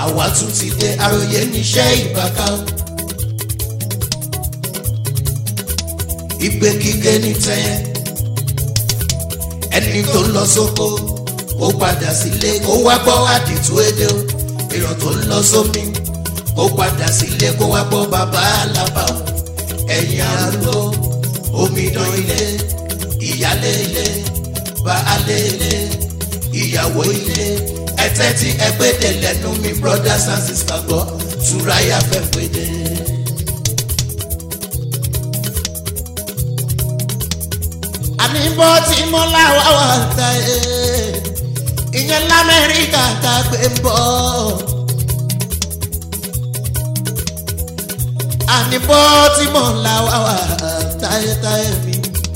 àwa tún ti dé àròyé níṣẹ́ ìbáká o. ìgbé kíké ní tẹ́yẹ ẹni tó ń lọ sóko ó padà sílé kó wá gbọ́ àdìtú èdè o èèyàn tó ń lọ sómi kó padà sílé kó wá gbọ́ bàbá alábà o ẹ̀yìn arúgbó omidan ilé ìyálé ilé baálé ilé ìyàwó ilé ẹtẹ́ tí ẹgbẹ́dẹ̀ lẹ́nu mi brothers and sisters gbọ́ túráyà fẹ́ péde. àní bó ti mú láwa wà ta ẹ̀ ìyẹn lamẹ́ríkà tá a gbé ń bọ̀. àní bó ti mú láwa wà táyétáyé mi.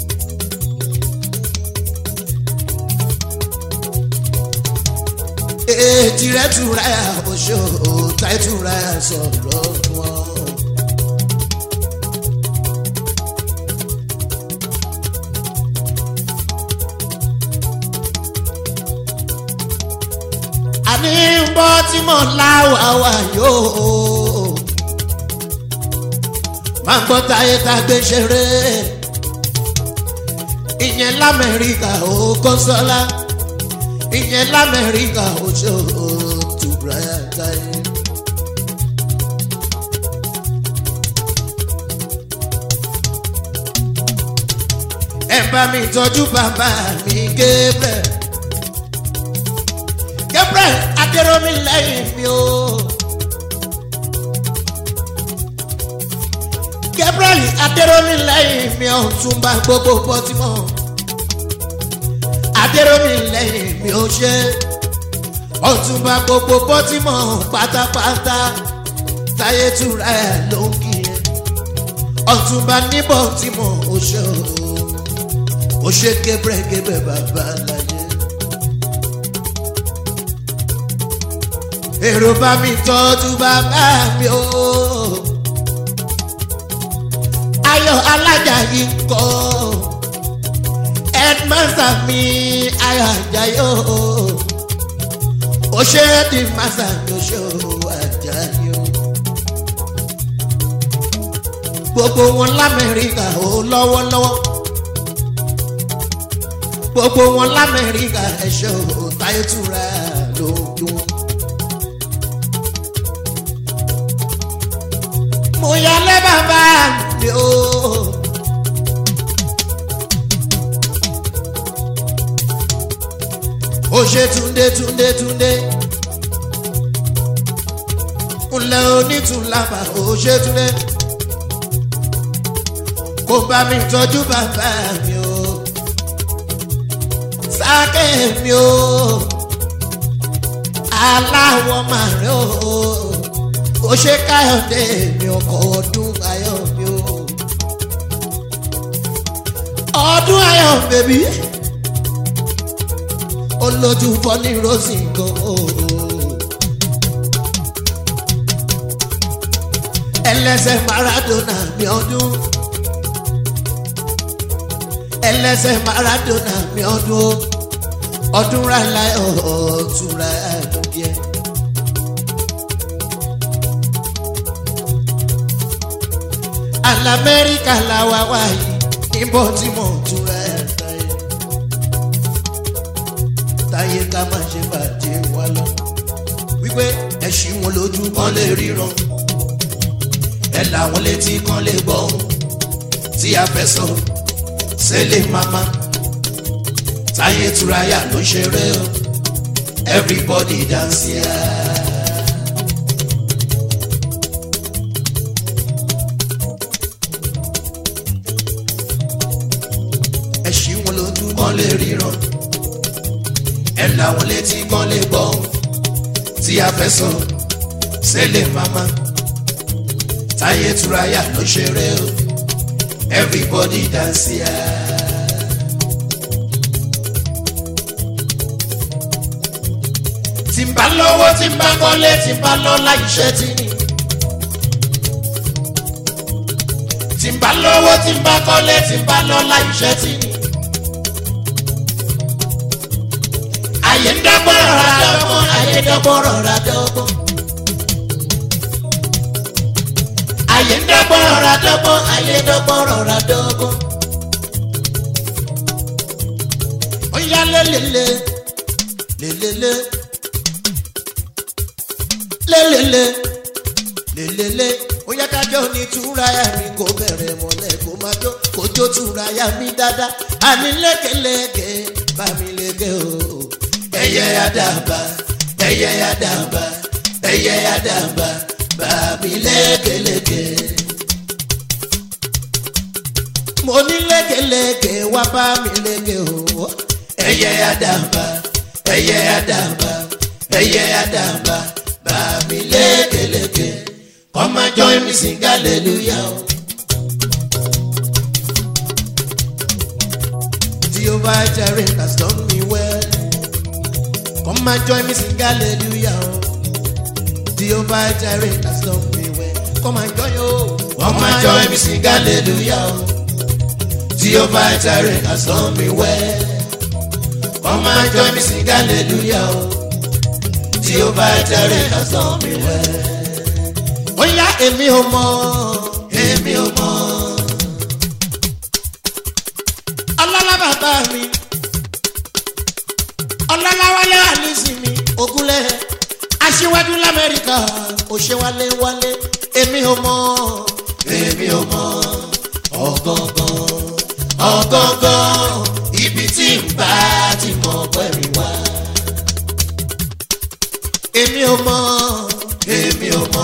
èjì rẹ̀ túra ẹ̀ àbòṣe táyé túra ẹ̀ sọ̀rọ̀ wọn. àní bọ́ tí mo láwà wà yóò máa ń gbọ́ táyé tá a gbé ṣeré ìyẹn lamẹ́ríkà ó kọ́sọ́lá ìyẹn lamẹ́ríkà ó ṣe ó tùbúrà táyé. ẹ bá mi tọ́jú bàbá mi Gabriel Gabriel adéròmí lẹ́yìn mi o. Gabriel adéròmí lẹ́yìn mi ò tún bá gbogbo bọ́tímọ̀. adéròmí lẹ́yìn mi ò ṣe ọ̀tún bá gbogbo bọ́tímọ̀ pátápátá táyé túra ẹ̀ ló ń kí ẹ. ọ̀tún bá níbọ̀ tí mo ò ṣe o. ó ṣe Gabriel Gabriel bàbá láyé. èrò bá mi tọ́jú bàbá mi o. ayọ̀ alájà yìí ń kọ́ headmaster mi ayọ̀ àjàyò ó ṣe headmaster mi ó ṣe àjàyò. gbogbo wọn lamẹ́ríkà ó lọ́wọ́lọ́wọ́ gbogbo wọn lamẹ́ríkà ẹ̀ṣọ́ táyé túra lójú wọn. mo yálé bàbá mi o. ó ṣe túndé túndé túndé ńlẹ̀ onítùlábà ó ṣe túndé kó bá mi tọ́jú bàbá mi o sáké mi o aláwọ̀ màrí o ó ṣe káyọ̀dé mi ọkọ̀ ọdún ayọ̀ mi o. ọdún ayọ̀ bèbí olójú fọ́ní rosy gan o. ẹlẹ́sẹ̀ maradona mi ọdún ẹlẹ́sẹ̀ maradona mi ọdún ọdún rà láyọ̀ ọ̀tún rà ẹ̀dùn díẹ̀. alamẹ́ríkà làwa wà yìí níbo tí mo túra ẹ̀ táyé táyé ká má ṣe bàjẹ́ wa lọ wípé ẹ̀sìn wọn lójú kan lè ríran ẹ̀ làwọn létí kan lè gbọ́ tí a fẹ́ sọ sẹ́lẹ̀ mama táyé túráyà ló ṣeré o everybody dance ya. Yeah. kan lè ríran ẹ làwọn létí kan lè gbọ́ tí a fẹ́ sọ sẹ́lẹ̀ mama táyé túráyà ló ṣeré o everybody dance ya. tí n bá lọ́wọ́ tí n bá kọ́lé tí n bá lọ́lá iṣẹ́ tí ni. tí n bá lọ́wọ́ tí n bá kọ́lé tí n bá lọ́lá iṣẹ́ tí ni. ayé ń dọ́gbọ́n rọra dọ́gbọ́n ayé dọ́gbọ́n rọra dọ́gbọ́n. ayé ń dọ́gbọ́n rọra dọ́gbọ́n ayé dọ́gbọ́n rọra dọ́gbọ́n. ó yá lélele lélele lélele lélele ó yá kájọ ní túráyà mi kò bẹ̀rẹ̀ mọ́lẹ̀ kó má jó kó jó túráyà mi dáadáa àní lékeleke bá mi léke o. ẹyẹ àdàbà ẹyẹ àdàbà ẹyẹ àdàbà bá mi lékeleke. mo ní lékeleke wá bá mi léke o. ẹyẹ àdàbà ẹyẹ àdàbà ẹyẹ àdàbà bá mi lékeleke. Come and join me sing hallelujah. o. Jehovah Jireh has done me well. Come and join me sing hallelujah. o. Jehovah Jireh has done me well. Come and join yo. Come and join me sing hallelujah. o. Jehovah Jireh has done me well. Come and join me sing hallelujah. o. Jehovah Jireh has done me well ó yá èmi ò mọ èmi ò mọ. ọlọ́lá bàbá mi ọlọ́lá wálé àlísì mi ògúnlẹ̀ aṣíwájú lamẹ́ríkà ó ṣe wálé wálé èmi ò mọ èmi ò mọ ọ̀gángan ọ̀gángan ibi tí n bá ti mọ pẹ̀lú wá. èmi ò mọ èmi ò mọ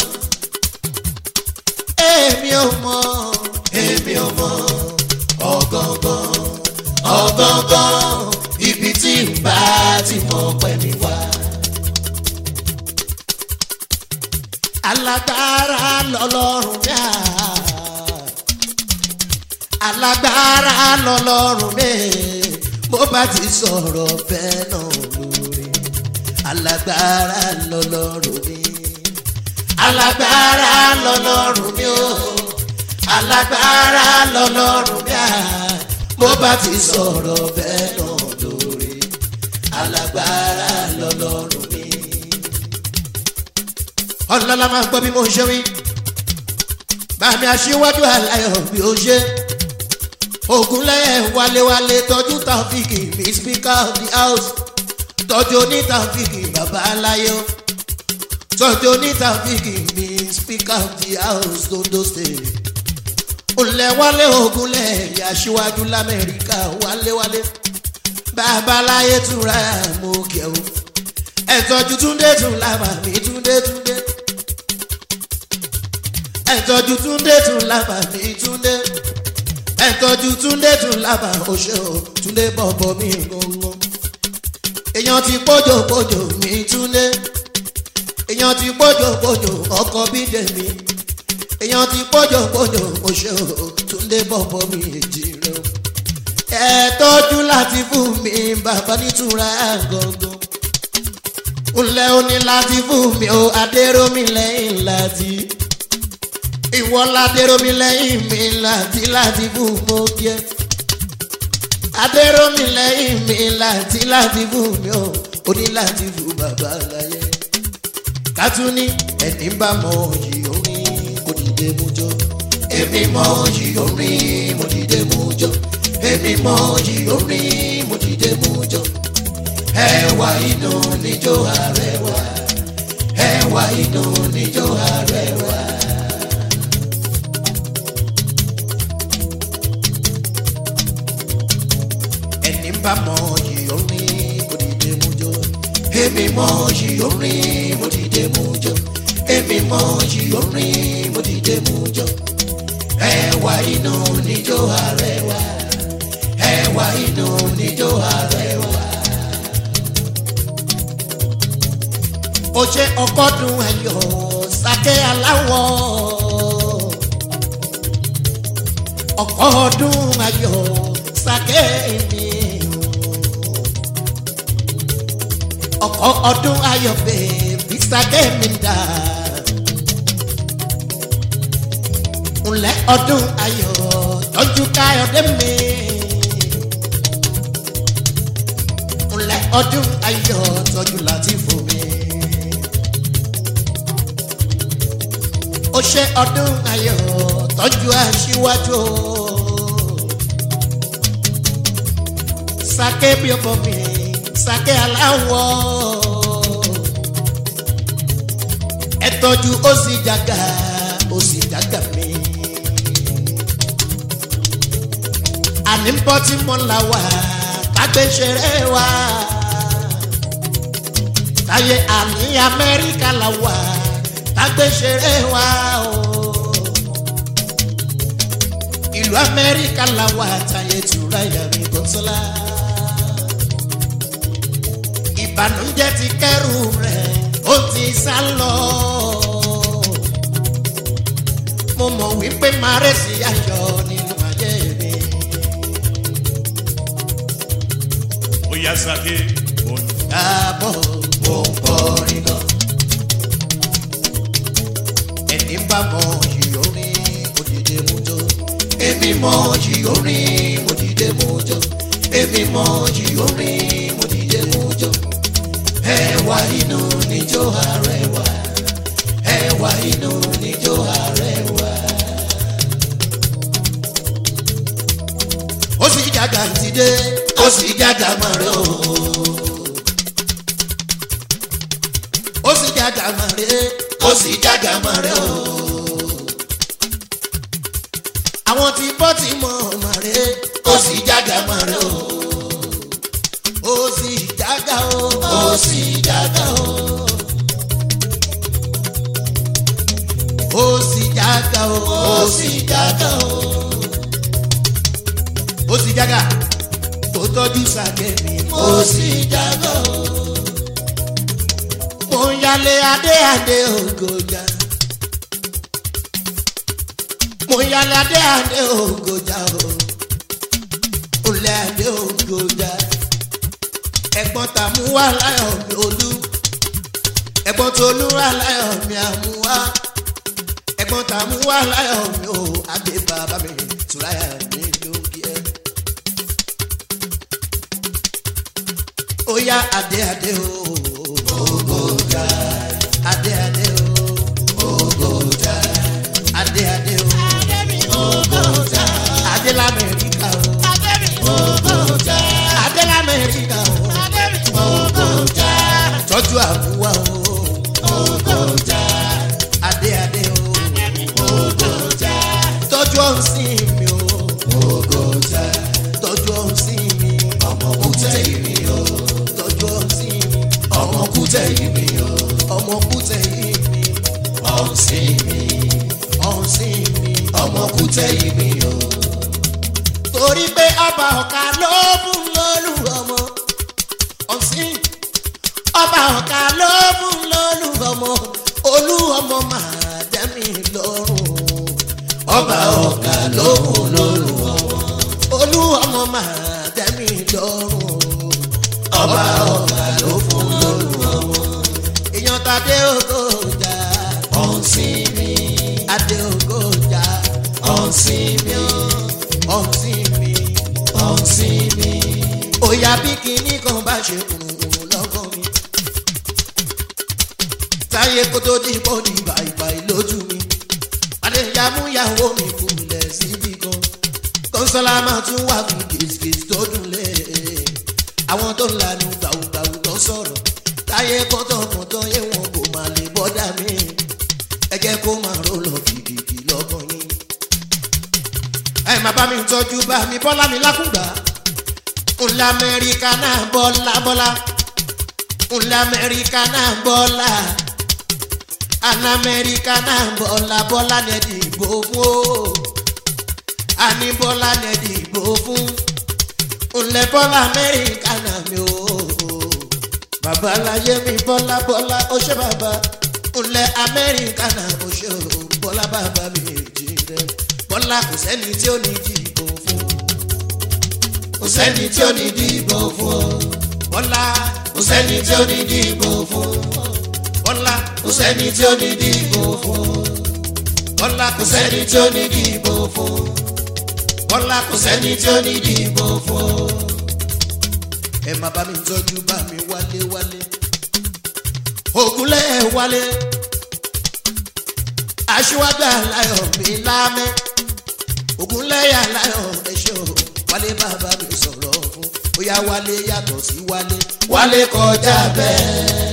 èmi ò mọ èmi ò mọ ọgọgàn ọgọgàn ibi tí n bá ti mọ pẹ̀lú wá. alágbára lọlọ́run dá alágbára lọlọ́run mi bó bá ti sọ̀rọ̀ bẹ́ẹ̀ náà lórí alágbára lọlọ́run mi alágbára lọlọ́run mi o alágbára lọlọ́run mi à mo bá ti sọ̀rọ̀ bẹ́ẹ̀ náà lórí alágbára lọlọ́run mi. ọlọ́lá máa gbọ́ bí mo ṣe wí bàmí aṣíwájú aláyọ̀ bí ó ṣe ogunlẹ́yẹ wálewálé tọ́jú tàfíìkì mi speaker of the house tọ́jú onítàfíìkì bàbá aláyọ̀ tọ́jú onítàfíìkì mi speaker of the house londo state olùlẹ̀wálé ogunlẹ̀ aṣíwájú lamẹ́ríkà wálewálé babaláyé túnra mú kẹwò ẹ̀tọ́jú túndé tún lábà mí túndé túndé ẹ̀tọ́jú túndé tún lábà mí túndé ẹ̀tọ́jú túndé tún lábà oṣù túndé bọ̀bọ̀ mi gbọ̀ngbọ̀n èèyàn ti pójò pójò mi túndé èèyàn ti pójò pójò ọkọ̀ bídè mi èèyàn ti pójò pójò oṣù túndé bọ̀bọ̀ mi èjì rẹ o ẹ tọ́jú láti fún mi bàbá nítura gangan ńlẹ̀ òní láti fún mi o adéròmí lẹ́yìn láti ìwọ ládéròmí lẹ́yìn mi láti láti fún mo jẹ́ adéròmí lẹ́yìn mi láti láti fún mi o òní láti fún bàbá láyé kátúní ẹni bá mọ yìí orin kò dìde mú jọ èmi mọ yìí orin mo dìde mú jọ èmi mọ yìí orin mo dìde mú jọ ẹwà inú níjó arẹwà ẹwà inú níjó arẹwà. ẹni bá mọ yìí orin kò dìde mú jọ èmi mọ yìí orin mo dìde mú jọ èmi mọ yìí orin mo dìde mú jọ ẹwà inú níjó arẹwà ẹwà inú níjó arẹwà. ó ṣe ọgọ́dún ẹ̀yọ̀ sàkẹ́ aláwọ̀ ọgọ́dún ẹ̀yọ̀ sàkẹ́ mi ọkọ̀ ọdún ayọ̀ bèbí sàkẹ́ mi dà ńlẹ̀ ọdún ayọ̀ tọ́jú káyọ̀dé mi ńlẹ̀ ọdún ayọ̀ tọ́jú láti fò mi. ó ó ṣe ọdún ayọ̀ tọ́jú aṣíwájú o. sake bí ọmọ mi sake aláwọ̀ ẹ tọ́jú ó sì jàgà ó sì jàgà mi. àní ń bọ́ tí mo là wá kágbé ṣeré wa táyé àní amẹ́ríkà là wá kágbé ṣeré wa o. ìlú amẹ́ríkà là wá táyé tura yàrá ìbọ̀sọ́lá. ìbànújẹ́ ti kẹ́rù rẹ̀ ó ti sá lọ. mo mọ̀ wípé màrẹ́sì ayọ̀ nínú ayé mi. Oya sake òun. Àbọ̀ mo ń kọrin gan. Ẹni bá mọ yìí orin òdìdé mú jó. Èmi mọ yìí orin òdìdé mú jó. Èmi mọ yìí orin òdìdé mú jó. Ẹ̀wà inú níjó arẹwà. Ẹ̀wà inú níjó arẹwà. Ó sì jàgà ti dé, ó sì jàgà mọ̀ rẹ̀ o. ó sì jága mọ̀rẹ́ ó sì jága mọ̀rẹ́ o. àwọn tí bọ́ ti mọ̀ mọ̀rẹ́ ó sì jága mọ̀rẹ́ o. ó sì jága o ó sì jága o. ó sì jága o ó sì jága o. ó sì jága tó tọ́jú sàkẹ́mi ó sì jága o mo ń yálé adé adé ògòjà mo ń yálé adé adé ògòjà o olè adé ògòjà ẹ̀gbọ́n tàmú wà láyọ̀ mi olú ẹ̀gbọ́n tolú wà láyọ̀ mi àmúwá ẹ̀gbọ́n tàmú wà láyọ̀ mi o adé bàbá mi tùráyà mi lókè ẹ̀. ó yá adé adé o ògòjà adé adé o ògòjà adé adé o ògòjà adé lamẹ́ríkà o ògòjà adé lamẹ́ríkà o ògòjà tọ́jú àbúwá o ògòjà adé adé o ògòjà tọ́jú ọ̀sìn mi o ògòjà tọ́jú ọ̀sìn mi ọmọ kútẹ́ mi o tọ́jú ọ̀sìn mi ọmọ kútẹ́ mi o ọmọ kútẹ́ mi ọ̀sìn mi ọ̀sìn mi ọmọ kútẹ́ mi o. torí pé ọba ọ̀ka ló fún lólu ọmọ ọ̀sìn ọba ọ̀ka ló fún lólu ọmọ olú ọmọ máa dẹ́mi lọ́rùn ọba ọ̀ka ló fún lólu ọmọ olú ọmọ máa dẹ́mi lọ́rùn ọba ọ̀ka ló fún lólu ọmọ èèyàn tàdé ògòjà ọ̀sìn mi adé ògòjà ọ̀sìn mi ọ̀sìn mi ọ̀sìn mi òyà bí kinní kan bá ṣe kùrùkùrù lọ́kàn mi táyé kó tó di bọ́ ní bàìbàì lójú mi adéyàmúyàwó mi kúlẹ̀ síbi kan kọ́nsọ́lá máa tún wà fún kìsìkìsì tó dùn lé àwọn tó ń lanu gbàùgbàù tó ń sọ̀rọ̀ táyé kọ́tọ̀kọ́tọ̀ yé wọn kò má lè bọ́dà mí ẹ jẹ́ kó máa ró lọ kìkìkì lọ́kàn yín. ẹ má bá mi tọ́jú bá mi bọ́lá mi lákùngbà ńlá amẹ́ríkà náà bọ́lá bọ́lá ńlá amẹ́ríkà náà bọ́lá àná amẹ́ríkà náà bọ́lá bọ́lá ní ẹ dìbò fún o àní bọ́lá ní ẹ dìbò fún ńlẹ̀ bọ́lá amẹ́ríkà náà mi o bàbá láyé mi bọ́lá bọ́lá ó ṣe bàbá ńlẹ̀ amẹ́ríkà náà ó ṣe o bọ́lá bàbá mi èjì rẹ bọ́lá kò sẹ́ni tí ó ní dìbò fún kò sẹ́ni tí ó ní dìbò fún o bọ́lá kò sẹ́ni tí ó ní dìbò fún bọ́lá kò sẹ́ni tí ó ní dìbò fún bọ́lá kò sẹ́ni tí ó ní dìbò fún bọ́lá kò sẹ́ni tí ó ní dìbò fún ẹ má bá mi tọ́jú bá mi wálé wálé ògúnlẹ̀ wálé aṣíwájú aláyọ̀ mi lámẹ́ ògúnlẹ́yà aláyọ̀ ẹ̀ṣẹ̀ o wálé bàbá mi sọ̀rọ̀ fún bóyá wálé yàtọ̀ sí wálé wálé kọjá bẹ́ẹ̀.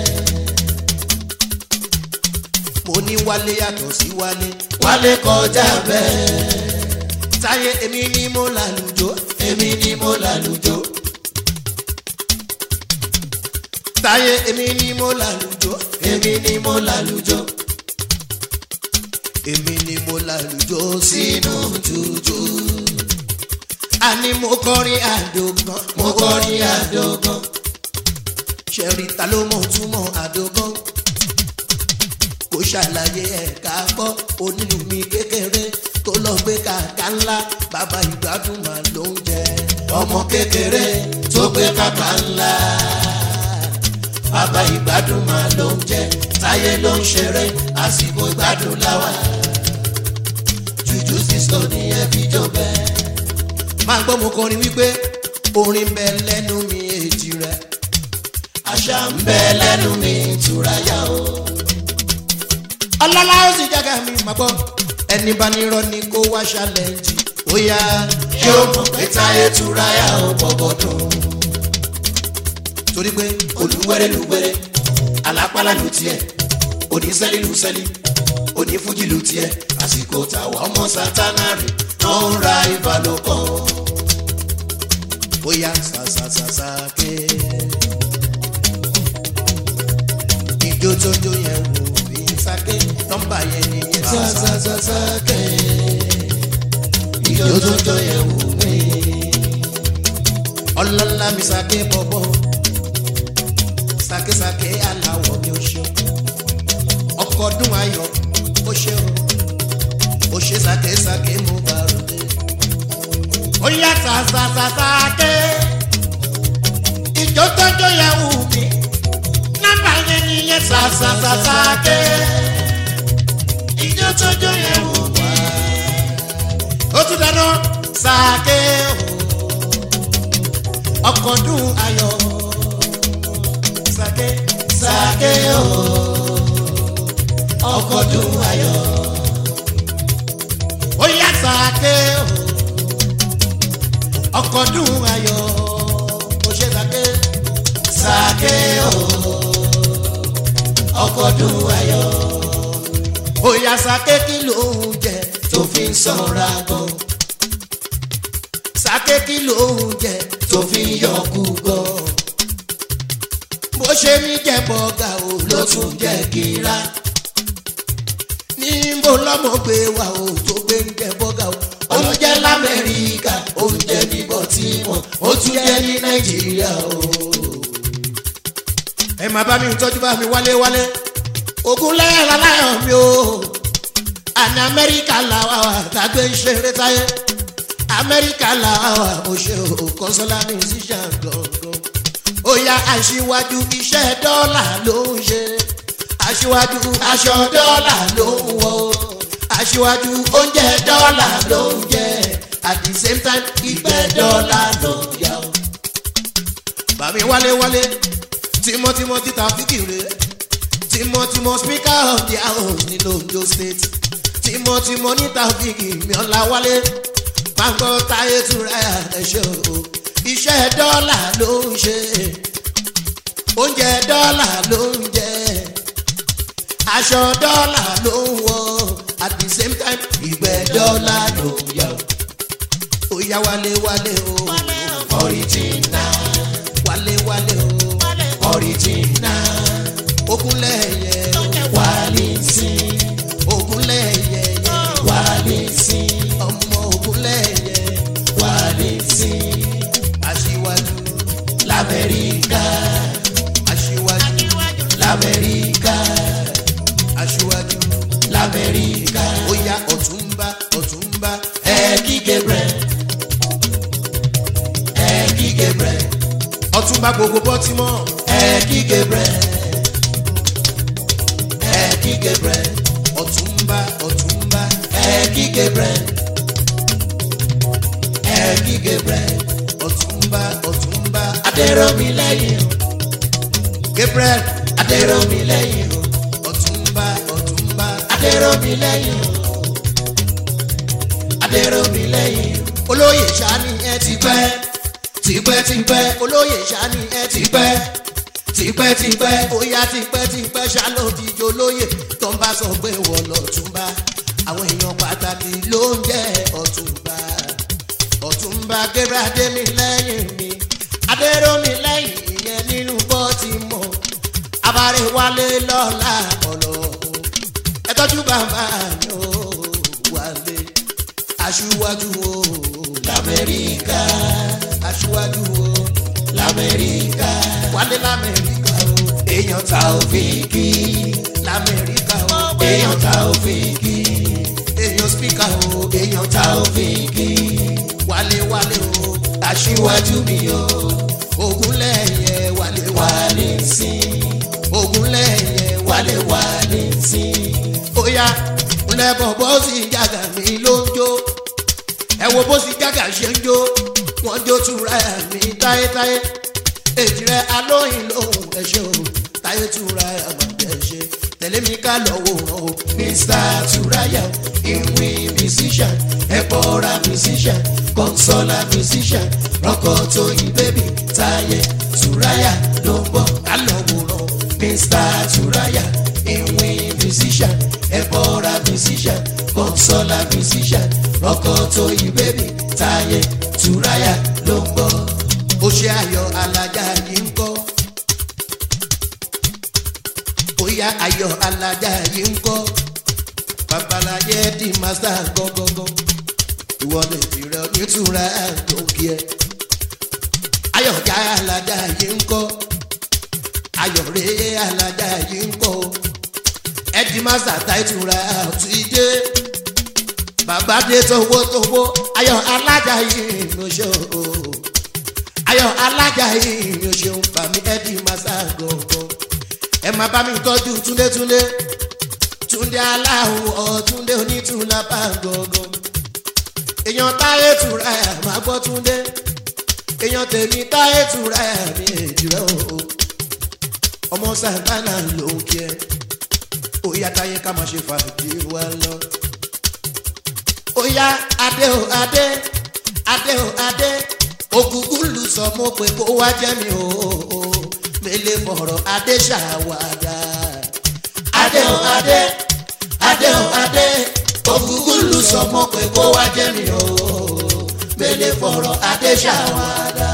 mo ní wálé yàtọ̀ sí wálé wálé kọjá bẹ́ẹ̀. táyé èmi ni mo lálùjọ èmi ni mo lálùjọ. táyé èmi ni mo lálùjọ èmi ni mo lálùjọ. èmi ni mo lálùjọ sínú jùjú. àní mo kọrin àdógán mo kọrin àdógán. ṣẹ̀rí ta ló mọ̀ túmọ̀ àdógán kò ṣàlàyé ẹ̀ka gbọ́ onílù mi kékeré tó lọ gbé kàkà ńlá bàbá ìgbádùn mà ló ń jẹ ọmọ kékeré tó gbé kàkà ńlá bàbá ìgbádùn mà ló ń jẹ táyé ló ń ṣeré àsìkò ìgbádùn láwa jùjú sísọ ní ẹbí jọbẹ. máa gbọ́ mo kọrin wípé orin bẹ lẹ́nu mi èjì rẹ̀ àṣà ń bẹ lẹ́nu mi ìtura yá o ọlọ́lá ó sì jága mi mà gbọ́ ẹni bá ní irọ́ ni kó wá ṣàlẹ́ǹjì ó yá yóò mọ̀ pé táyé tura yà ó bọ̀bọ̀ dùn. torí pé olúwẹ́rẹ́ lùwẹ́rẹ́ alápálá lù tiẹ̀ onísẹ́lí lù sẹ́lí onífújì lù tiẹ̀ àsìkò tàwa ọmọ sátánárì tó ń ra ìbálòpọ̀ ó yá sàṣàṣàṣà ké ìjó tó jó yẹn wò sake nọmba yẹn ni yẹn sasasasake ìjọjọjọ yẹn wò mí. ọlọ́lá mi sake bọ̀bọ̀ sakesake aláwọ̀ mi ò ṣe ọkọ̀ dún ayọ̀ ó ṣe o ó ṣe sakesake mo bá ròde. ó yá sasasasake ìjọjọjọ yẹn wò mí nọmba yẹn ni yẹn sasasasake ìjọ tọjọ yẹn wò wá. ó tún dáná sàké o ọkọ̀ dùn ayọ̀ sàké sàké o ọkọ̀ dùn ayọ̀ ó yá sàké o ọkọ̀ dùn ayọ̀ ó ṣe sàké sàké o ọkọ̀ dùn ayọ̀ bóyá sake kí ló ń jẹ tó fi ń sanra gan. sake kí ló ń jẹ tó fi ń yọkú gan. bó ṣe ní jẹ bọ́gà o ló tún jẹ kíra. níbo lọ́mọ gbé wa o tó gbé ń jẹ bọ́gà o. oúnjẹ lamẹ́ríkà oúnjẹ ní bọ́tímọ̀ ó tún jẹ ní nàìjíríà o. ẹ máa bá mi tọ́jú bá mi wálé wálé ogun lẹ́yìn aláyọ̀ mi o àní amẹ́ríkà làwà wà tàgbé ṣeré táyé amẹ́ríkà làwà wà ó ṣe o kọ́sọ́lá musician gangan ó yá aṣíwájú iṣẹ́ dọ́là ló ń ṣe aṣíwájú aṣọ dọ́là ló ń wọ aṣíwájú oúnjẹ dọ́là ló ń jẹ at the same time ìgbẹ́ dọ́là ló ń yá o. bàmí wálé wálé tímọ́tímọ́ títà fíkìrì tímọ́tímọ́ speaker of the house ní londo state tímọ́tímọ́ níta fíkì miọ́lá wálé pàǹkọ́ táyé túra ẹ̀ṣẹ̀ o iṣẹ́ dọ́là ló ń ṣe oúnjẹ dọ́là ló ń jẹ aṣọ dọ́là ló ń wọ at the same time ìgbẹ́ dọ́là ló ń yọ ó yá wálé wálé o ọ̀rìjìnà wálé wálé o ọ̀rìjìnà ogunlẹ̀yẹ wálé sí ogunlẹ̀yẹ wálé sí ọmọ ogunlẹ̀yẹ wálé sí aṣíwájú lamẹ́ríkà aṣíwájú lamẹ́ríkà aṣíwájú lamẹ́ríkà ó yá ọ̀túnba ọ̀túnba ẹ̀ẹ́dì gabriel ẹ̀ẹ́dì gabriel ọ̀túnba gbogbo bọ́tímọ̀ ẹ̀ẹ́dì gabriel ẹ̀ẹ́dì gabriel ọ̀túnba ọ̀túnba ẹ̀ẹ́dì gabriel ẹ̀ẹ́dì gabriel ọ̀túnba ọ̀túnba adẹ́rọ̀mí lẹ́yìn o gabriel adẹ́rọ̀mí lẹ́yìn o ọ̀túnba ọ̀túnba adéròmí lẹ́yìn o adéròmí lẹ́yìn o olóyè sani ẹ ti pẹ́ tipẹ́ tipẹ́ olóyè sani ẹ ti pẹ́ tipẹ́ tipẹ́ bóyá tipẹ́ tipẹ́ ṣàlòdìjọ olóyè tó ń bá sọ pé wọ́n lọ túnbá àwọn èèyàn pàtàkì ló ń jẹ́ ọ̀túnba ọ̀túnba gbéradé mi lẹ́yìn mi adéròmí lẹ́yìn ìyẹn nínú bọ́ọ̀tì mọ́ abárẹ̀wálé lọ́la ọlọ́run ẹ tọ́jú bàbá mi ò wálé aṣíwájú o lamẹ́ríkà aṣíwájú o lamẹ́ríkà wálé lamẹ́ríkà o èèyàn ta òfìkì lamẹ́ríkà o èèyàn ta òfìkì èèyàn spíkà o èèyàn ta òfìkì wálé wálé o aṣíwájú mi o ogunlẹ̀yẹ wálé wálé sí ogunlẹ̀yẹ wálé wálé sí óyá lẹ́bọ̀ bó sì jàgà mi ló ń jó ẹ wo bó sì jàgà ṣe ń jó wọ́n jó tura mi táyétáyé èjì rẹ alóyin lóhùn ẹ ṣe o táyé tura àmọ̀tẹ́ ṣe tẹ̀lé mi ká lọ wò ó mr turaya ìwé musician ẹ̀pọ̀ra musician consola musician rọ́kọ̀ tó yí bébì táyé turaya ló ń bọ̀ ká lọ wò ó mr turaya ìwé musician ẹ̀bọ̀ra musician consola musician rọ́kọ̀ tó yí bébì táyé túráyà ló ń bọ̀. ó ṣe ayọ̀ alájà yìí ń kọ́. ó yá ayọ̀ alájà yìí ń kọ́. babaláyé di màsà gọ́gọ́gọ́. ìwọ lè tirẹ̀ nítura tó kí ẹ. ayọ̀ já alájà yìí ń kọ́. ayọ̀ rèé alájà yìí ń kọ́ ẹdí masa táìtura ti dé bàbá dé tówó tówó ayọ̀ alájà yìí ló ṣe o ayọ̀ alájà yìí ló ṣe ń bà mí ẹdí masa gọ̀ọ̀gọ̀ ẹ má bá mi tọ́jú túndé túndé túndé aláwọ̀ túndé onítùlá bá gọ̀ọ̀gọ̀ èèyàn táyé tura ẹ̀ máa gbọ́ túndé èèyàn tèmi táyé tura ẹ̀ mi èjì rẹ̀ o ọmọ sàgbánà ló ń kí ẹ óyá táyé ká máa ṣe fàájì wa lọ. óyá adé o adé adé o adé ògùngùn lù sọ mo pé kó wá jẹ́ mi o mele fọ̀rọ̀ adé ṣàwádà. adé o adé adé o adé ògùngùn lù sọ mo pé kó wá jẹ́ mi o mele fọ̀rọ̀ adé ṣàwádà.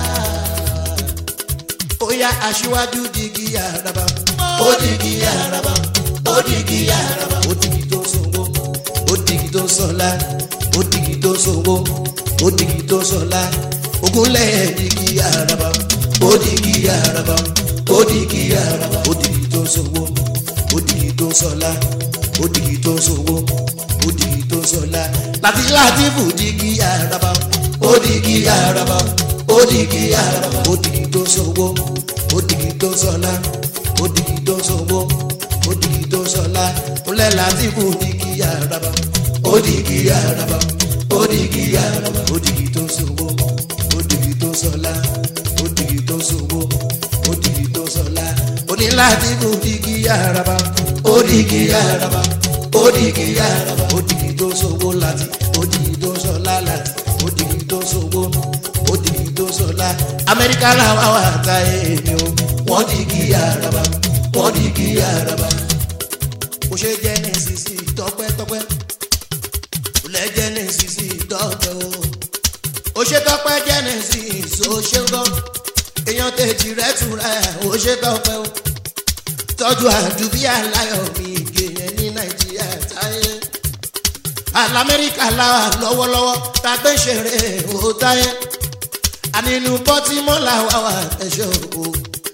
óyá aṣíwájú digi àràbà ó digi àràbà odigi araba odigi tó sọwọ́ odigi tó sọlá odigi tó sọwọ́ odigi tó sọlá ogunlẹ̀ digi araba odigi araba odigi araba odigi tó sọwọ́ odigi tó sọlá odigi tó sọwọ́ odigi tó sọlá láti láti fò digi araba odigi araba odigi araba odigi tó sọwọ́ odigi tó sọlá odigi tó sọwọ́ odigi tó sọlá ńlẹ̀ láti kú odigi araba odigi araba odigi araba odigi tó sọwọ́ odigi tó sọlá odigi tó sọwọ́ odigi tó sọlá oní láti kú odigi araba odigi araba odigi araba odigi tó sọwọ́ láti odigi tó sọlá láti odigi tó sọwọ́ odigi tó sọlá amẹ́ríkà làwọn àwọn àtà èmi o wọ́n digi araba wọ́n digi araba kò ṣe jẹ́ ní sisi tọpẹ́tọpẹ́ kò lẹ́ jẹ́ ní sisi tọpẹ́ o ó ṣe tọpẹ́ jẹ́ ní sisi ó ṣe gbọ́ èèyàn tèjì rẹ̀ tura ẹ̀ ó ṣe tọpẹ́ o tọ́jú àdúbí aláyọ̀ mi gèyẹn ní nàìjíríà táyé alamẹ́ríkà làwà lọ́wọ́lọ́wọ́ tàgbé ṣeré ó táyé ànínú bọ́tímọ́ làwà wà ẹ̀ṣọ́ o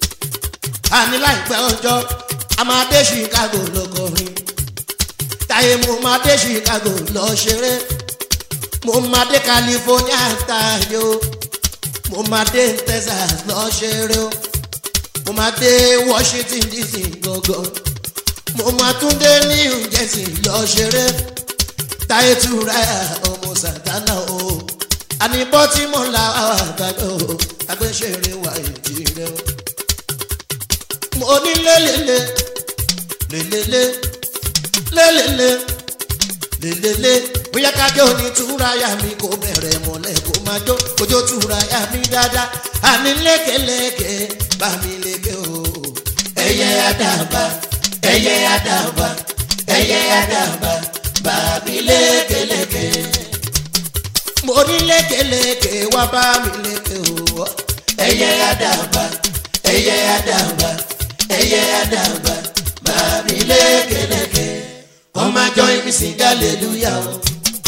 àní láìpẹ́ ọjọ́ a máa dé chicago lọkọrin táyé mo máa dé chicago lọ ṣeré mo máa dé california tayo mo máa dé texas lọ ṣeré o mo máa dé washington dc gangan mo máa tún dé new jersey lọ ṣeré táyé tura ọmọ santana o àní bọ́tímọ̀ làwọn àgbàdo agbésẹ̀rẹ̀ wà ìdí rẹ o mo ní lélele lélele lélele lélele bóyá kájọ ní túráyà mi kò bẹ̀rẹ̀ mọ́lẹ̀ kó máa jó kójó túráyà mi dáadáa àní lékeleke bá mi léke o. ẹyẹ àdàbà ẹyẹ àdàbà ẹyẹ àdàbà bá mi lékeleke. mo ní lékeleke wá bá mi léke o. ẹyẹ àdàbà ẹyẹ àdàbà ẹyẹ àdàbà bá mi lékeleke. come and join me sing hallelujah o.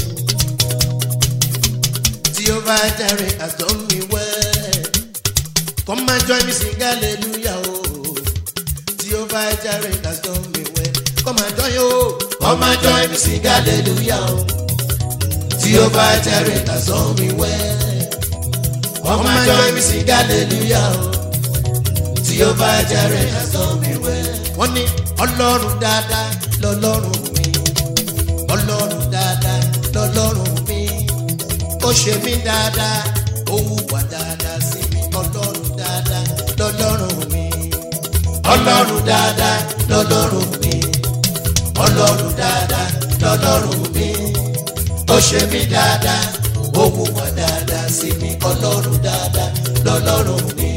Jehovah Jireh has done me well. Come and join me sing hallelujah o. Jehovah Jireh has done me well. Come and join o. Come and join me sing hallelujah o. Jehovah Jireh has done me well. Come and join me sing hallelujah o. Jehovah Jireh has done me well. Wọ́n ní ọlọ́run dáadáa lọ́lọ́run mi. Ọlọ́run dáadáa lọ́lọ́run mi. Ó ṣe mí dáadáa, ó hùwà dáadáa sí mi. Ọlọ́run dáadáa lọ́lọ́run mi. Ọlọ́run dáadáa lọ́lọ́run mi. Ọlọ́run dáadáa lọ́lọ́run mi. Ó ṣe mí dáadáa, ó hùwà dáadáa sí mi. Ọlọ́run dáadáa lọ́lọ́run mi.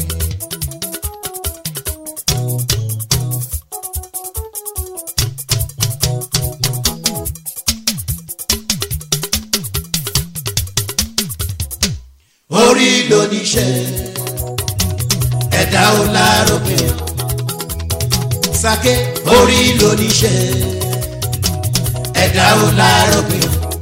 orí lóníṣẹ́ ẹ̀dá ò lárògbé sake orí lóníṣẹ́ ẹ̀dá ò lárògbé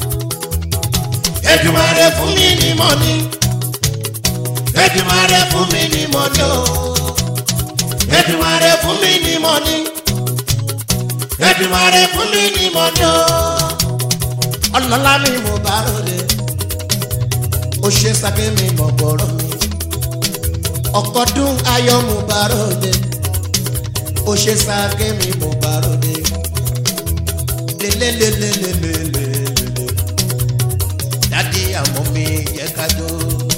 Èdùmàrè fún mi ní mọ́ni Èdùmàrè fún mi ní mọ́ni o Èdùmàrè fún mi ní mọ́ni Èdùmàrè fún mi ní mọ́ni o ọlọ́lá mi mo bá rọlẹ̀ ó ṣe sake mi mọ̀ bọ̀rọ̀ mi ọ̀kọ́dún ayọ̀ mo bá ròde ó ṣe sake mi mo bá ròde lélelelelelelele dádì àmọ́ mi yẹ ká jó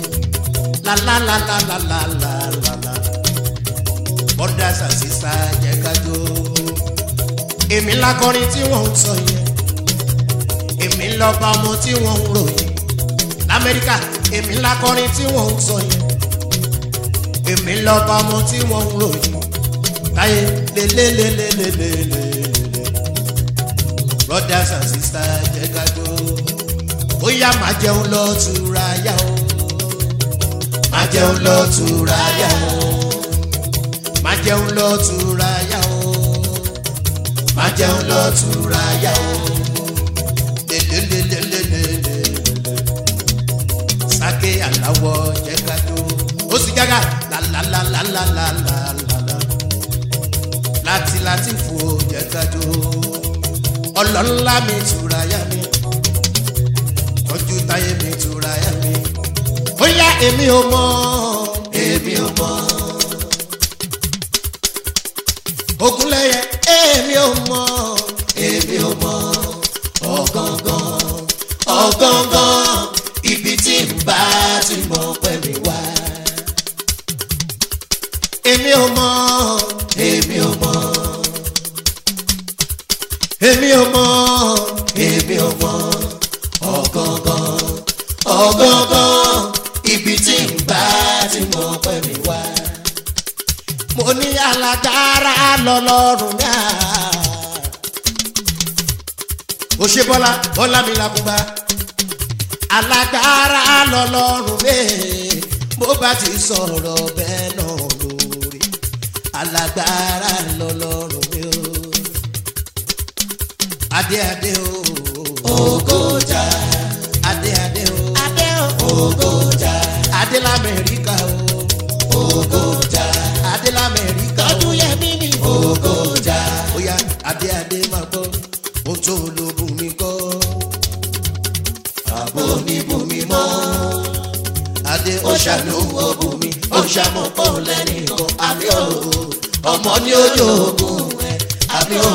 lálálálálálálálá bọ́dà sàṣìṣà yẹ ká jó èmi lákọrin tí wọ́n ń sọ yẹn èmi lọ́ba ọmọ tí wọ́n ń ròyìn lamẹ́ríkà èmi lakọrin tí wọ́n ń sọ yẹn èmi lọ́ba ọmọ tí wọ́n ń ròyìn táyé lélélélélélélélé brothers and sisters jẹ́ ká jó bóyá máa jẹun lọ tura yá o máa jẹun lọ tura yá o máa jẹun lọ tura yá o máa jẹun lọ tura yá o lélélélélélélé sake aláwọ̀ jẹ́ ká jó ó sì gágá lálálálálálálálá láti láti fò jẹ́ ká jó ọlọ́lá mi tura yá mi tọ́jú táyé mi tura yá mi ó yá èmi ò mọ̀ èmi ò mọ̀ ogunlẹ́yẹ èmi ò mọ̀ èmi ò mọ̀ ọ̀gángan ọ̀gángan ibi tí n bá ti mọ̀ pẹ̀lú wá. èmi ò mọ̀ èmi ò mọ̀ èmi ò mọ̀ èmi ò mọ̀ ọ̀gángan ọ̀gángan ibi tí n bá ti mọ̀ pẹ̀lú wá. mo ní alágbára lọ́lọ́run náà. ó ṣe bọ́lá bọ́lá mi làkúgbà alágbára lọ́lọ́run bẹ́ẹ̀ bó bá ti sọ̀rọ̀ bẹ́ẹ̀ náà lórí alágbára lọ́lọ́run bẹ́ẹ̀ o adé adé o ògòjà adé adé o adé o ògòjà adé lamẹ́ríkà o ògòjà adé lamẹ́ríkà o tọ́jú yẹmí mi. ògòjà bóyá adé adé máa gbọ́ ohun tó lóògùn mi kọ́ àbò ní bùnmi mọ́. Adé ó ṣàlùwọ̀ bùnmi, ó ṣàmọ̀pọ̀ lẹ́nìkan, àbí o, ọmọ ní ojú ogun ẹ̀, àbí o.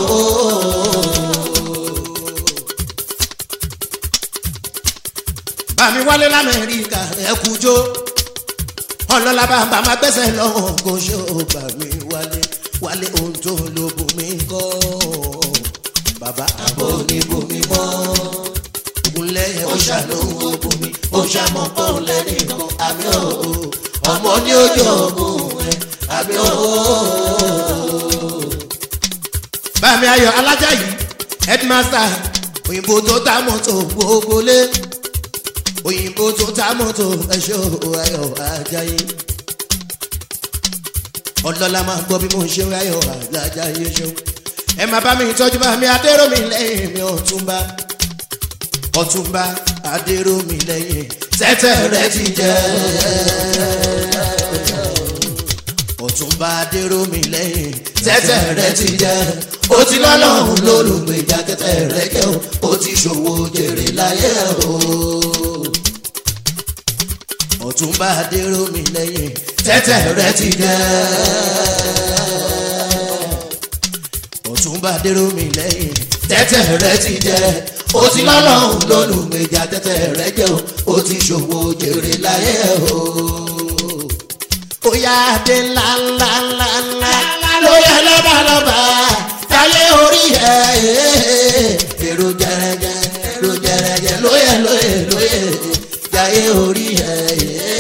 Bàmí wálé l'Amẹ́ríkà ẹ̀kújó, ọlọ́lá bàbá máa gbẹ́sẹ̀ lọ́wọ́ kó ṣó bàmí wálé, wálé ohun tó lo bùnmi kọ́. bàbá àbò oníbomi mọ́ ògúnlẹ́yẹ ó ṣàánú ogun mi ó ṣàmọ́ pọ́n lẹ́ni kan àmì ò ọmọ ní ojú ogun ẹ̀ àmì ò. bàmí ayọ̀ alájà yìí headmaster òyìnbó tó ta mọ́tò gbogbo lé òyìnbó tó ta mọ́tò ẹ̀ṣọ́ ayọ̀ ajayi ọlọ́lá máa gbọ́ bí mo ń ṣe ayọ̀ ajayi ṣeun ẹ máa bá mi tọ́jú bá mi adéròmí lẹ́yìn mi ọ̀túnba ọ̀túnba adéròmí lẹ́yìn tẹ́tẹ́ rẹ ti jẹ́ ọ̀túnba adéròmí lẹ́yìn tẹ́tẹ́ rẹ ti jẹ́ ó ti lọ́lọ́run lólùgbèjà tẹ́tẹ́ rẹ jẹ́ o ó ti ṣòwò jèrè láyé o ọ̀túnba adéròmí lẹ́yìn tẹ́tẹ́ rẹ ti jẹ́ ọ̀túnba adéròmí lẹ́yìn tẹ́tẹ́ rẹ ti jẹ́ ó ti lọ́lọ́run lólùgbèjà tẹ́tẹ́ rẹ jẹ́ o ó ti ṣòwò jèrè láyé o. ó yá adé ńlá ńlá ńlá ńlá ló yẹ lọ́balọ́ba táyé orí ẹ̀ èrò jẹrẹjẹ èrò jẹrẹjẹ lóyè lóyè lóyè táyé orí ẹ̀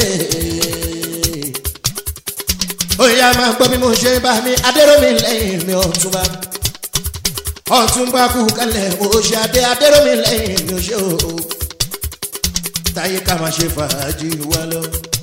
ó yá máa gbọ́ bí mo ṣe bá mi adéròmí lẹ́yìn mi ọ̀túnba ọ̀túnba kú kalẹ̀ mo ṣe adé adéròmí lẹ́yìn mi ò ṣe o táyé ká máa ṣe fàájì wá lọ.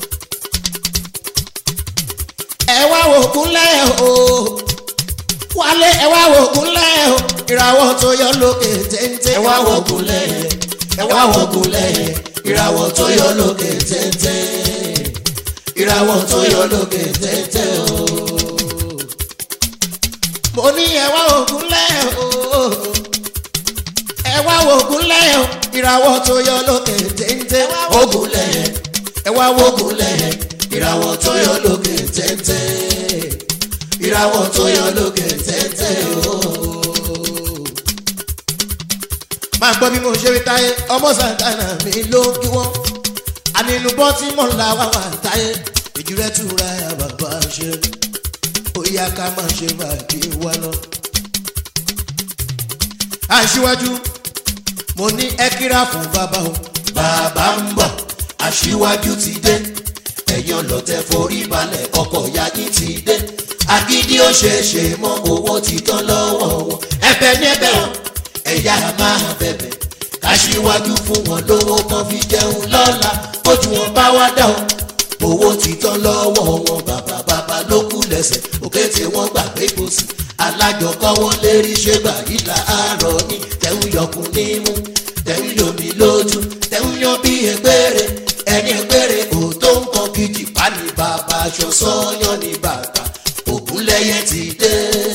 ẹ wá wò kúnlẹ̀ o wálé ẹ wá wò kúnlẹ̀ o ìràwọ̀ tó yọ lókè téńté. ẹ wá wò kúnlẹ̀ ẹ wá wò kúnlẹ̀ ìràwọ̀ tó yọ lókè téńté ìràwọ̀ tó yọ lókè téńté o. mo ní ẹ wá wò kúnlẹ̀ o ẹ wá wò kúnlẹ̀ o ìràwọ̀ tó yọ lókè téńté. ògùnlẹ̀ ẹ wá wò kúnlẹ̀ ìràwọ̀ tó yọ lókè téńté ìràwọ̀ tó yọ lókè téńté o. máa gbọ́ bí mo ṣe rí táyé ọmọ sàǹtànà mi ló kí wọ́n ànínúbọ́ tí mò ń la wá wà táyé ìjírẹ́ túra ẹ̀ bàbá ṣe ó yá ká má ṣe bàjẹ́ wá lọ. aṣíwájú mo ní ẹ kíra fún bàbá o. bàbá ń bọ̀ aṣíwájú ti dé ẹ̀yin ọlọ́tẹ̀ forí balẹ̀ ọkọ̀ yají ti dé agídí ó ṣe é ṣe mọ́ owó ti tán lọ́wọ́ wọn ẹ̀bẹ̀ ní ẹ̀bẹ̀ wọn ẹ̀yà máa bẹ̀bẹ̀ káṣíwájú fún wọn lówó kan fi jẹun lọ́la ojú wọn bá wá dá o owó ti tán lọ́wọ́ wọn bàbá bàbá ló kú lẹ́sẹ̀ òkè tí wọ́n gbàgbé kò sí alájọkọ́wọ́ lérí ṣé gbàyí làárọ̀ ní tẹ̀hún yọkùn nímú tẹ̀hún yomi lójú tẹ̀hún yan bí ẹgbẹ́rẹ́ ẹni ẹgbẹ́rẹ́ kò tó nǹkan gidi pa ní bàbá aṣọ sọ́yán ní bàbá ògúnlẹ́yẹ ti dé.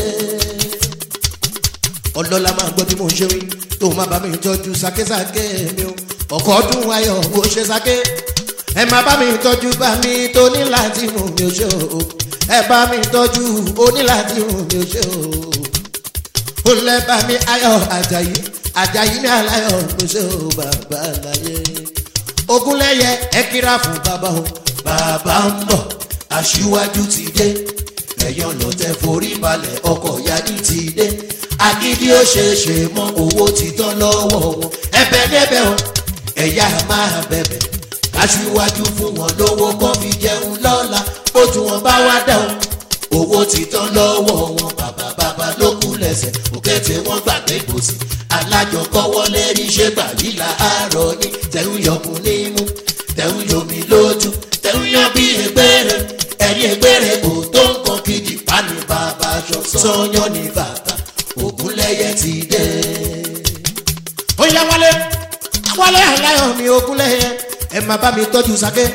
ọlọ́lá máa gbọ́ bí mo ṣe wí tó máa bá mi tọ́jú sákésáké mi o ọkọ̀ ọdún ayọ̀ bó ṣe sáké ẹ máa bá mi tọ́jú bá mi tó ní láti mú mi ò ṣe o ẹ bá mi tọ́jú ó ní láti mú mi ò ṣe o ó lẹ́ bá mi ayọ̀ àjàyí àjàyí ní aláyọ̀ ló ṣe o bàbá láyé ogunlẹ́yẹ ẹ kíra fún bàbá o bàbá ń bọ̀ aṣíwájú ti dé ẹ̀yàn lọ́tẹ̀ forí balẹ̀ ọkọ̀ yájí ti dé agídí ó ṣe é ṣe mọ́ owó ti tán lọ́wọ́ wọn ẹbẹ̀ débẹ̀ o ẹ̀yà máa bẹ̀bẹ̀ aṣíwájú fún wọn lówó kan fi jẹun lọ́la ojú wọn bá wá dá o owó ti tán lọ́wọ́ wọn bàbá bàbá ló kú lẹ́sẹ̀ òkè tí wọ́n gbàgbé kò sí alájọkọ́wọ́ lérí ṣé gbàyí làárọ̀ ní tẹ̀hún yọkùn nímú tẹ̀hún yomi lójú tẹ̀hún yan bí ẹgbẹ́rẹ́ ẹ̀rí ẹgbẹ́rẹ́ kò tó nǹkan kejì pa ní bàbá aṣọ sọ́yán ní bàtà ògúnlẹ́yẹ ti dé. ó yá wálé wálé aláyọ̀ mi ògúnlẹ́yẹ ẹ máa bá mi tọ́jú sáké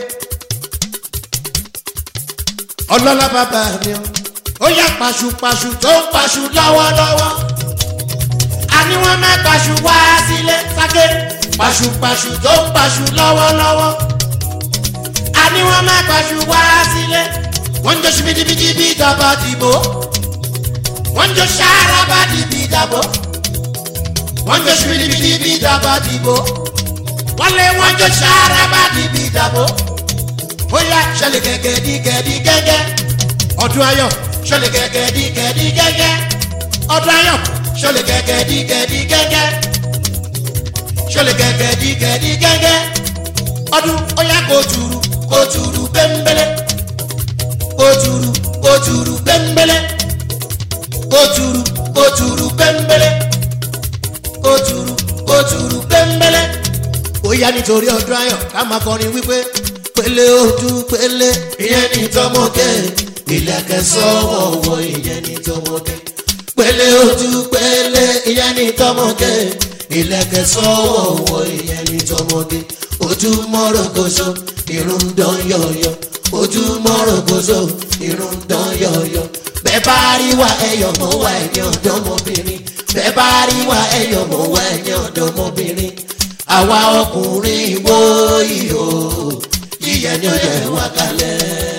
ọlọ́lá bàbá mi o ó yá pàṣùpàṣù tó ń pàṣù lọ́wọ́lọ́wọ́ àní wọ́n má pàṣù wá sílé sáké pàṣùpàṣù tó ń pàṣù lọ́wọ́lọ́wọ́ àní wọ́n má pàṣù wá sílé wọ́n ń jọ ṣibidibidi bí ìjọba dìbò wọ́n ń jọ ṣàràbà dìbì ìdàbò wọ́n ń jọ ṣibidibidi bí ìjọba dìbò wọ́n lé wọ́n jọ ṣàràbà dìbì ìdàbò ó yá ṣẹlẹ̀ gẹ́gẹ́ dí gẹ́dí gẹ́gẹ́ ọdún ayọ̀ ṣẹlẹ̀ gẹ́gẹ́ dí gẹ́dí gẹ́gẹ́ ọdún ayọ̀ ṣọlẹ̀ gẹ́gẹ́ dí gẹ́dí gẹ́gẹ́ ṣọlẹ̀ gẹ́gẹ́ dí gẹ́dí gẹ́gẹ́ ọdún ọ̀yá kò turu kò turu bẹ́ńbẹ́lẹ́ kò turu kò turu bẹ́ńbẹ́lẹ́ kò turu kò turu bẹ́ńbẹ́lẹ́ kò turu kò turu bẹ́ńbẹ́lẹ́ ó yá nítorí ọdún ayọ̀ ká máa kọrin wípé pélé ojú pélé ìyẹn ní tọmọkẹ ìlẹ̀kẹ̀ sọ́wọ́wọ́ ìyẹn ní tọmọkẹ pélé ojú pélé ìyẹn ní tọmọkẹ ìlẹ̀kẹ̀ sọ́wọ́wọ́ ìyẹn ní tọmọkẹ ojú mọ́rọ̀gọ́sọ irun dán yọ̀yọ̀ ojú mọ́rọ̀gọ́sọ irun dán yọ̀yọ̀ bẹ́ẹ̀ bá rí wa ẹ̀yọ̀ mọ́ wa ẹ̀yìn ọ̀dọ́mọbìnrin bẹ́ẹ̀ bá rí wa ẹ̀yọ̀ mọ́ wa ẹ̀yìn ọ̀dọ́mọbìnrin àwa ọkùnrin wo ìhò yíyẹ ni ó yẹ wá kalẹ̀.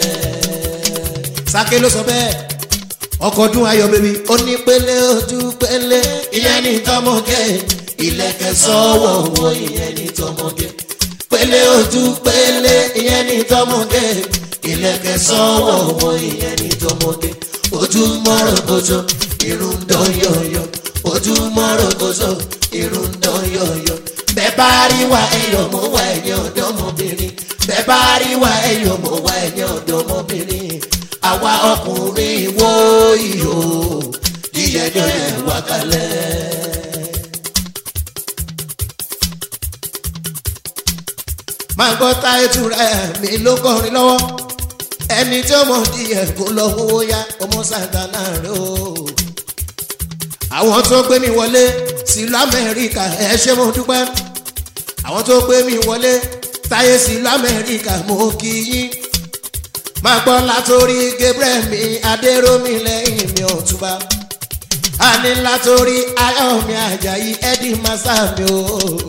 sáké ló sọ bẹ́ẹ̀ ọkọ̀ ọdún ayọ̀ bèbí ó ní pélé ojú pélé ìyẹn ní tọmọge ìlẹ̀kẹ̀ sọ́wọ́ wo ìyẹn ní tọmọge pélé ojú pélé ìyẹn ní tọmọge ìlẹ̀kẹ̀ sọ́wọ́ wo ìyẹn ní tọmọge ojú mọ́rọ̀ kojú irun dán yọ̀yọ̀ ojú mọ́rọ̀ kojú irun dán yọ̀yọ̀ bẹ́ẹ̀ bá rí wa ẹ̀yọ̀ mọ́ wa ẹ̀yìn ọ̀dọ́mọbìnrin bẹ́ẹ̀ bá rí wa ẹ̀yọ̀ mọ́ wa ẹ̀yìn ọ̀dọ́mọbìnrin àwa ọkùnrin wo ìhò yíyẹ ní ọ̀yẹ̀ wá kalẹ̀. máa gbọ́ táyé tura mi ló kọrin lọ́wọ́ ẹni tí ó mọ̀ díẹ̀ kó lọ owó yá ọmọ sàǹtánà rẹ o àwọn tó gbé mi wọlé sílùú amẹ́ríkà ẹ ṣé mo dúpẹ́ àwọn tó gbé mi wọlé táyé sílùú amẹ́ríkà mo kì í yín máa gbọ́ látòrí gabriel mi adéròmí lẹ́yìn mi ọ̀túnba àní látòrí ayọ̀mí ajayi eddie masa mi o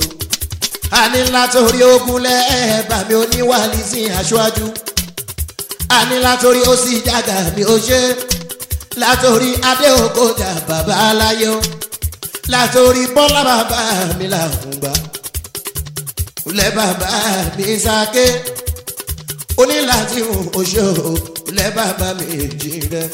àní látòrí ogunlẹ̀ ẹ̀ẹ́bà mi oníwàlí sí aṣáájú àní látòrí ó sì jága mi ò ṣe látòrí adéòkòjà bàbá aláyé o látòrí bọ́lá bàbá mi làkúngbà lẹ́ bàbá mi sáké onílàtí oṣù lẹ́ bàbá mi jì rẹ.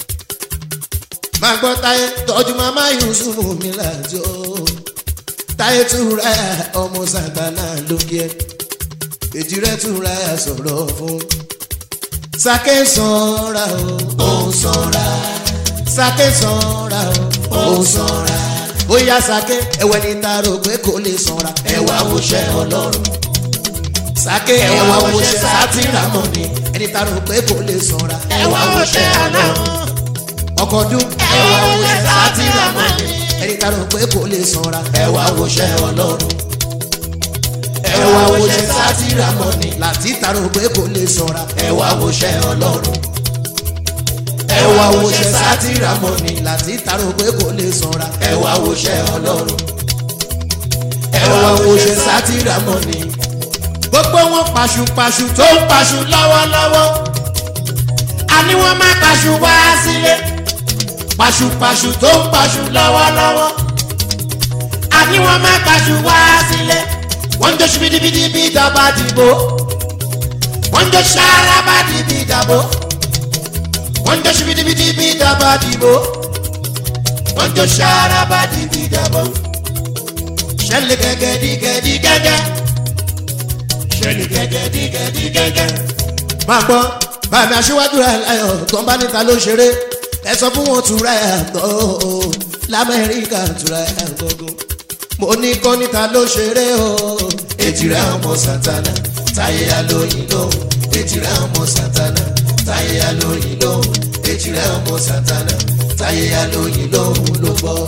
máa gbọ́ táyé tọ́jú màmá yusuf mi láti o táyé túra ọmọ sàgbàlá lókè èjì rẹ túra sọ̀rọ̀ fún sáké sanra o ó sanra sáké sanra o ó sanra bóyá sáké ẹwẹ́ ní taro pé kò lè sanra ẹwà wòṣẹ́ ọlọ́run sáké ẹwà wòṣẹ́ sátìrámọ̀ ni ẹni taro pé kò lè sanra ẹwà wòṣẹ́ ọlọ́run ọkọ̀ ọdún ẹwà wòṣẹ́ sátìrámọ̀ ni ẹni taro pé kò lè sanra ẹwà wòṣẹ́ ọlọ́run ẹwà wòṣẹ́ sátìrámọ̀ ni láti taro pé kò lè sanra ẹwà wòṣẹ́ ọlọ́run ẹwà wòṣẹ́ sátìrámọ̀ ni láti taro pé kò lè sanra ẹwà wòṣẹ́ ọlọ́run ẹwà wòṣẹ́ sátìrámọ̀ ni gbogbo wọn paṣupaṣu tó ń paṣu lọ́wọ́lọ́wọ́ àní wọn má paṣu wá sílé paṣupaṣu tó ń paṣu lọ́wọ́lọ́wọ́ àní wọn má paṣu wá sílé wọ́n ń jó ṣubidibidi bí ìjọba dìbò wọ́n ń jó ṣaraba dìbí ìjàbò wọ́n ń jó ṣubidibidi bí ìjọba dìbò wọ́n ń jó ṣaraba dìbí ìjàbò ṣẹlẹ̀ gẹ́gẹ́ dí gẹ́dí gẹ́gẹ́ ṣẹlẹ̀ gẹ́gẹ́ dí gẹ́dí gẹ́gẹ́. máa gbọ́ bàmí aṣíwájú rẹ̀ láyọ̀ tó ń bá níta ló ṣeré ẹ sọ fún wọn tura ẹ̀ tọ́ lamẹ́ríkà tura ẹ̀ gbọ́gbọ́ mo ní kọ́ níta ló ṣeré o. ètìrẹ́ ọmọ santana táyé alóyin lóhùn ètìrẹ́ ọmọ santana táyé alóyin lóhùn ètìrẹ́ ọmọ santana táyé alóyin lóhùn ló bọ́.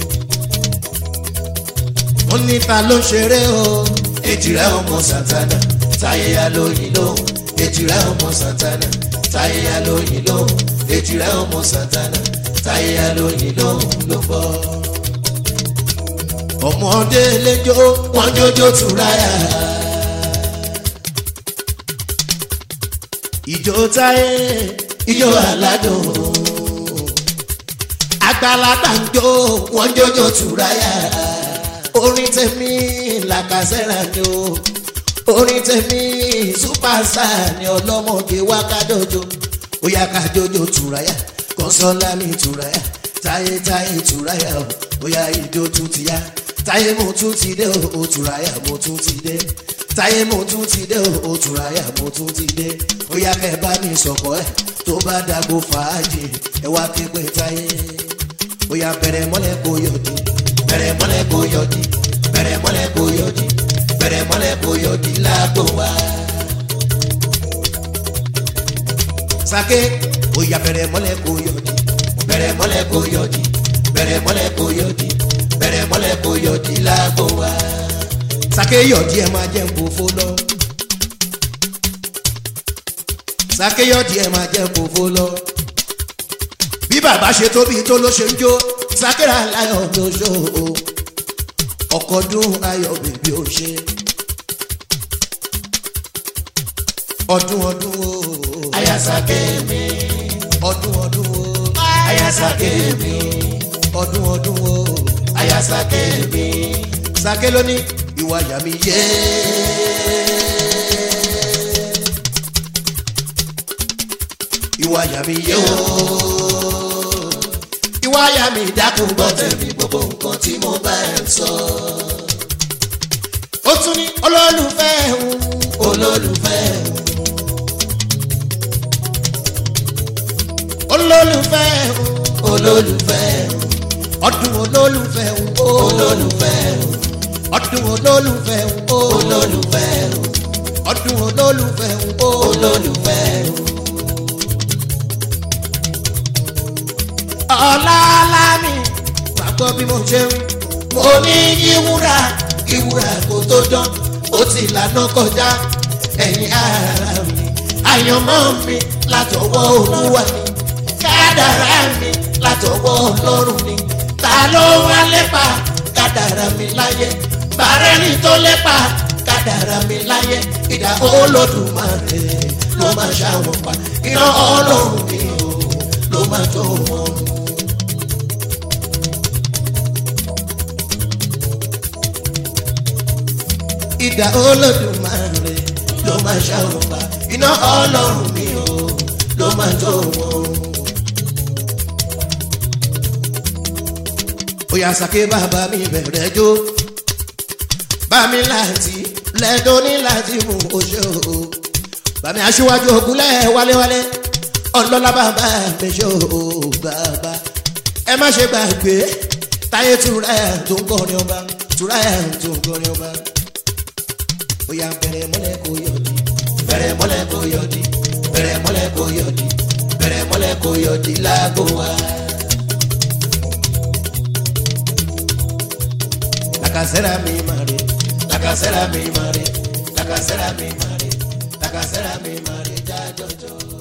mo níta ló ṣeré o. ètìrẹ́ ọmọ santana táyé alóyin lóhùn ètìrẹ́ ọmọ santana táyé alóyin lóhùn ètìrẹ́ ọmọ santana táyé alóyin lóhùn ló bọ́ ọmọdé lẹjọ wọn jọjọ túráyà. ìjó táyé ìjó aládùn àgbàlagbà ń jó wọn jọjọ túráyà. orin tèmi làkàṣẹ́ra ni o orin tèmi súpàṣà ni ọlọ́mọge wá kájọjọ ó yá kájọjọ túráyà kọ́sọ́lá mi túráyà táyé táyé tùráyà o bóyá ìjó tún ti yá táyé mo tún ti dé o tùráyà mo tún ti dé táyé mo tún ti dé o tùráyà mo tún ti dé bóyá kẹ bá mi sọ̀kọ́ ẹ̀ tó bá dàgbò fàájì ẹ wá ké pé táyé bóyá bẹ̀rẹ̀ mọ́lẹ̀ kó yọ̀dí bẹ̀rẹ̀ mọ́lẹ̀ kó yọ̀dí bẹ̀rẹ̀ mọ́lẹ̀ kó yọ̀dí bẹ̀rẹ̀ mọ́lẹ̀ kó yọ̀dí lágbo wá. sake bóyá bẹ̀rẹ̀ mọ́lẹ̀ kó yọ̀dí bẹ̀rẹ̀ mọ́lẹ̀ kó yọ̀dí bẹ̀rẹ̀ mọ́lẹ̀ kó yọ̀dí bẹ̀rẹ̀ mọ́lẹ̀ kó yọ̀dí lágbo wá. sake yọ̀dí ẹ máa jẹ́ nkófó lọ. sake yọ̀dí ẹ máa jẹ́ nkófó lọ. bí bàbá ṣe tóbi tó ló ṣe ń jó sakera láyọ̀ ló ṣó o ọkọ̀ dún ayọ̀ bèbí ó ṣe. ọdún ọdún o. ayasake mi ọdún ọdún o. ayasake mi ọdún ọdún o. ayasake mi sake ló ní ìwà àyà mi yé. ìwà àyà mi yé o. ìwà àyà mi dákun gbọ́ tẹ̀mí gbogbo nǹkan tí mo bá ẹ̀ sọ. ó tún ní olólùfẹ́ òun olólùfẹ́ olólùfẹ́ òun olólùfẹ́ ọdún olólùfẹ́ òun olólùfẹ́ ọdún olólùfẹ́ òun olólùfẹ́ ọdún olólùfẹ́ òun olólùfẹ́ ọ̀làlá mi gbàgbọ́ bí mo ṣe ń mo ní ìwúrà ìwúrà kò tó dán ó ti lànà kọjá ẹ̀yìn ara mi àyànmọ́ mi látọwọ́ olúwa ni kádàrá mi látọwọ́ ọlọ́run ni ta ló wá lépa kádàrá mi láyé bàrẹ́ni tó lépa kádàrá mi láyé ìdá olódùmarè ló máa ṣàwọn pa iná ọlọ́run mi ò ló máa tó wọn. ìdá olódùmarè ló máa ṣàwọn pa iná ọlọ́run mi ò ló máa tó wọn. Oya sake bàbá mi bẹ̀rẹ̀ jó. Bàmí láti lẹ́dọ̀ ní láti mú oṣù o. Bàmí aṣíwájú ògúnlẹ̀ wálewálé. Ọlọ́lá bàbá mi ṣó o bàbá. Ẹ má ṣe gbàgbé táyé tura ẹ̀ tó ń kọrin ọba. Tura ẹ̀ tó ń kọrin ọba. Oya bẹ̀rẹ̀ mọ́lẹ̀ kó yọ̀dí. bẹ̀rẹ̀ mọ́lẹ̀ kó yọ̀dí bẹ̀rẹ̀ mọ́lẹ̀ kó yọ̀dí bẹ̀rẹ̀ mọ́lẹ̀ kó yọ̀dí láago wa. Làkàṣẹ́ra mi máa rí. lakasẹ́ra mi máa rí lakasẹ́ra mi máa rí lakasẹ́ra mi máa rí jájọ́jọ́.